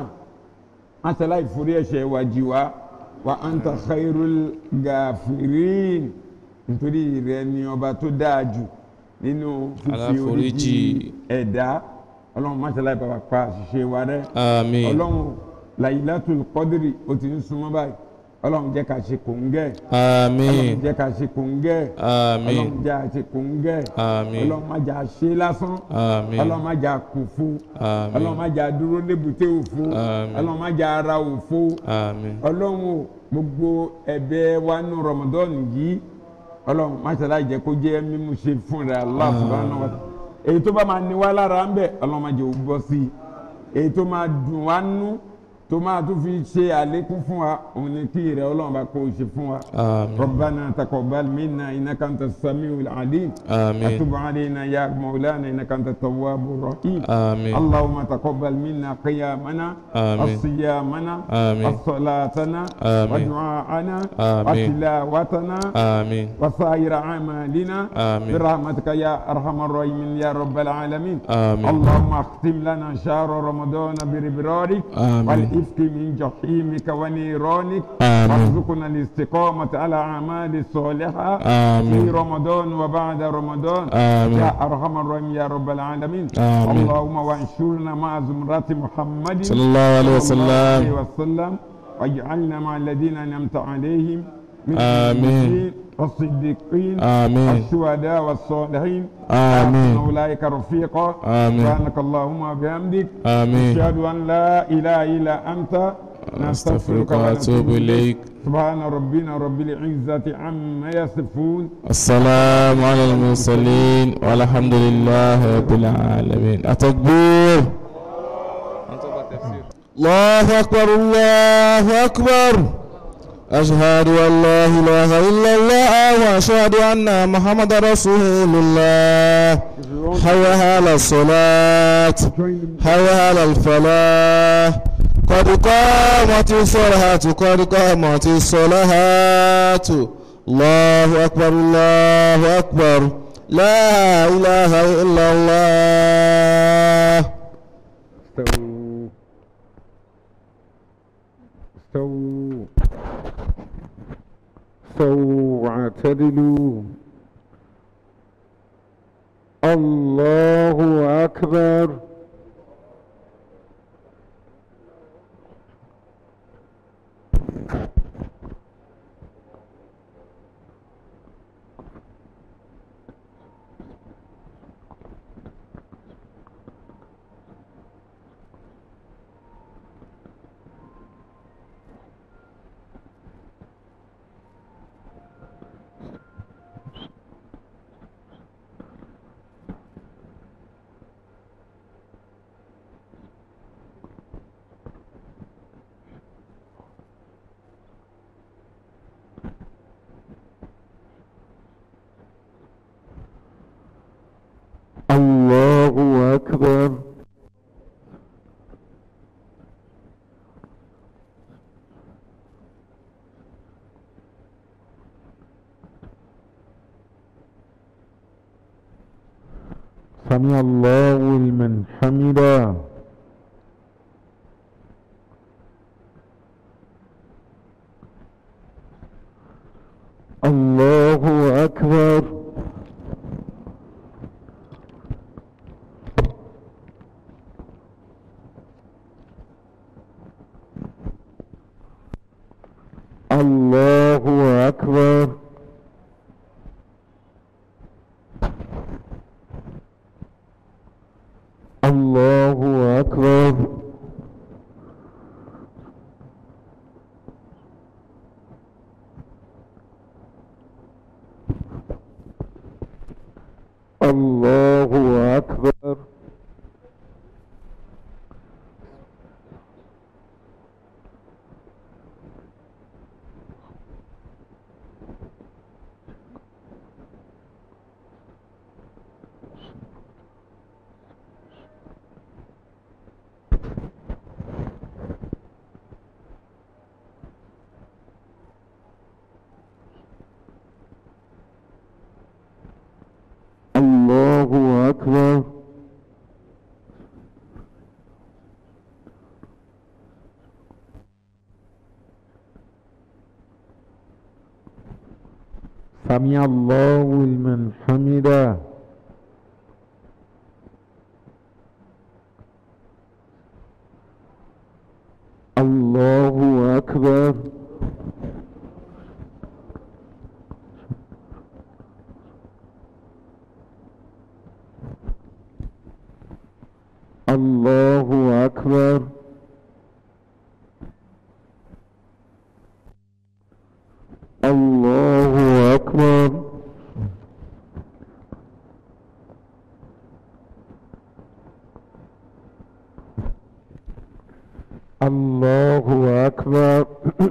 asala ìforí ẹ̀ṣẹ̀ wa jì wá wa anta khairul gafirin nítorí ìrẹ́ ni ọba tó dáa jù nínú fífi Aláforíjì. oríjì ẹ̀dá ọlọ́run masala ìbára pa àṣìṣe wa rẹ́ àmín. ọlọ́run Laylatul Qadri ó ti ń súnmọ́ báyìí ọlọ́run jẹ́ ká ṣe kòńgẹ́ àmín. ọlọ́run jẹ́ ká ṣe kòńgẹ́ àmín. ọlọ́run jẹ́ ká ṣe kòńgẹ́ àmín. ọlọ́run má jà ṣe lásán àmín. ọlọ́run má jà kù fún àmín. ọlọ́run má jà dúró lébùté òfo Àmín. ọlọ́run má jà ara òfo àmín. ọlọ́run o gbogbo ẹ̀bẹ̀ wa nù Ramadan yìí ọlọ́run má ṣe láì jẹ́ kó jẹ́ mímú ṣe fún rẹ̀ Allah subhanahu wa ta'ala èyí tó bá máa ní wá lára ń bẹ̀ ọlọ́run má jẹ́ òun bọ́ sí i èyí tó máa dùn wá nú tó máa tún fi ṣe àlékún fún wa òun ni kí ìrẹ̀ ọlọ́run bá kó o ṣe fún wa. àmín. ربنا تقبل منا انك انت السميع العليم آمين. وتب علينا يا مولانا انك انت التواب الرحيم آمين. اللهم تقبل منا قيامنا آمين. وصيامنا آمين. وصلاتنا آمين. ودعاءنا آمين. وتلاوتنا آمين. وسائر اعمالنا آمين. برحمتك يا ارحم الراحمين يا رب العالمين آمين. اللهم اختم لنا شهر رمضان بربرارك آمين. والافك من جحيمك ونيرانك آمين. وارزقنا الاستقامة على أعمال الصالحة آمين. في رمضان وبعد رمضان آمين. يا أرحم الراحمين يا رب العالمين آمين. اللهم وانشرنا مع زمرة محمد صلى الله عليه صلى الله عليه وسلم وسلم واجعلنا مع الذين أنعمت عليهم من آمين. النبيين والصديقين آمين. والشهداء والصالحين آمين. وحسن أولئك رفيقا آمين. سبحانك اللهم وبحمدك آمين. أشهد أن لا إله إلا أنت أستغفرك وأتوب إليك سبحان ربنا رب العزة عما يصفون السلام على المرسلين والحمد لله رب العالمين التكبير الله أكبر الله أكبر أشهد أن لا إله إلا الله وأشهد أن محمد رسول الله حي على الصلاة حي على الفلاح قد قامت الصلاة قد قامت الصلاة الله أكبر الله أكبر لا إله إلا الله استووا استووا استووا واعتدلوا الله أكبر الله أكبر سمع الله لمن حمده الله أكبر الله أكبر الله أكبر الله أكبر أكبر سمع الله لمن حمده الله أكبر الله أكبر الله أكبر الله أكبر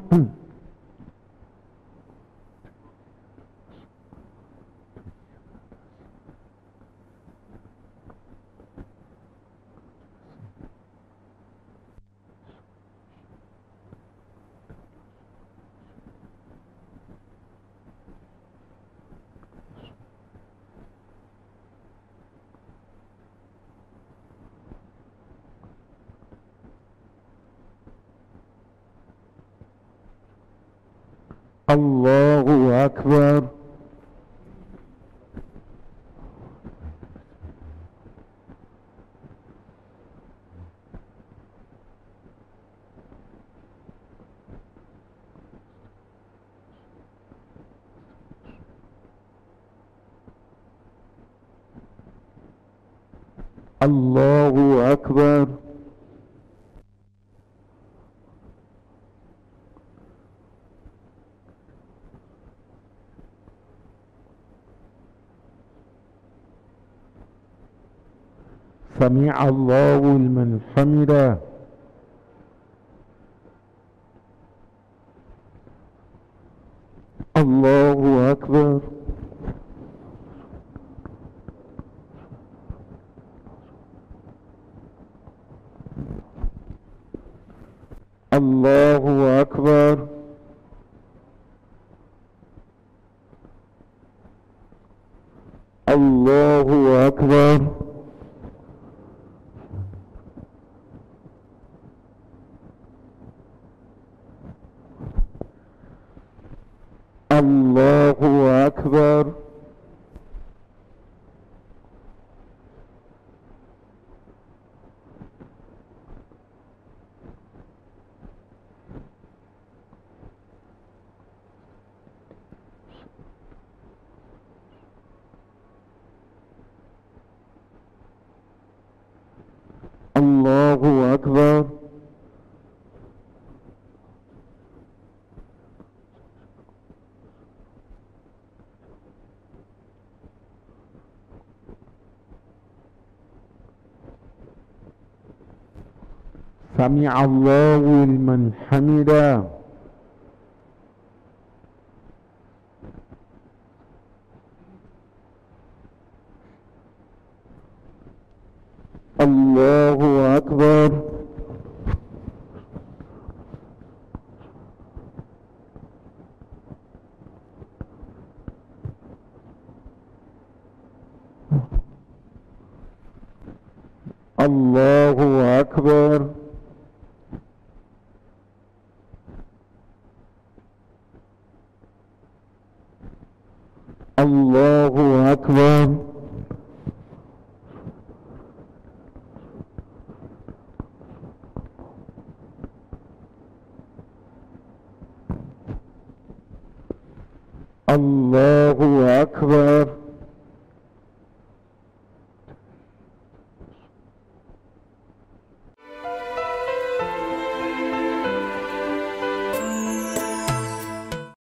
الله أكبر الله أكبر سمع الله لمن حمده الله أكبر الله أكبر الله أكبر الله أكبر الله أكبر سمع الله لمن حمده الله أكبر الله أكبر الله أكبر الله أكبر